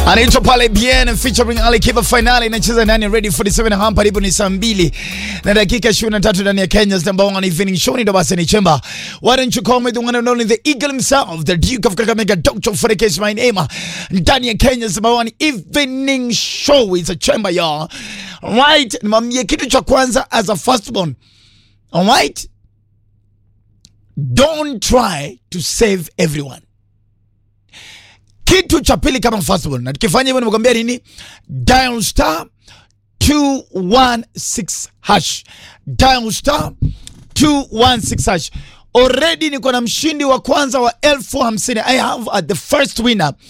anaitwa pale Bien featuring Ali Kiba finali inacheza ndani ya Ready 47 hapa karibu ni saa mbili na dakika 23 ndani ya Kenya's number one evening show. Ndio basi ni chemba. Why don't you call me the one and only the eagle himself the Duke of Kakamega Dr. Frederick is my name ndani ya Kenya's number one evening show. It's a chemba y'all. Right, nimwambie kitu cha kwanza as a firstborn. All right? Don't try to save everyone. Kitu cha pili kama firstborn, na tukifanya hivyo nimekwambia nini? Dial star 216 hash. Dial star 216 hash. Already niko na mshindi wa kwanza wa elfu hamsini. I have uh, the first winner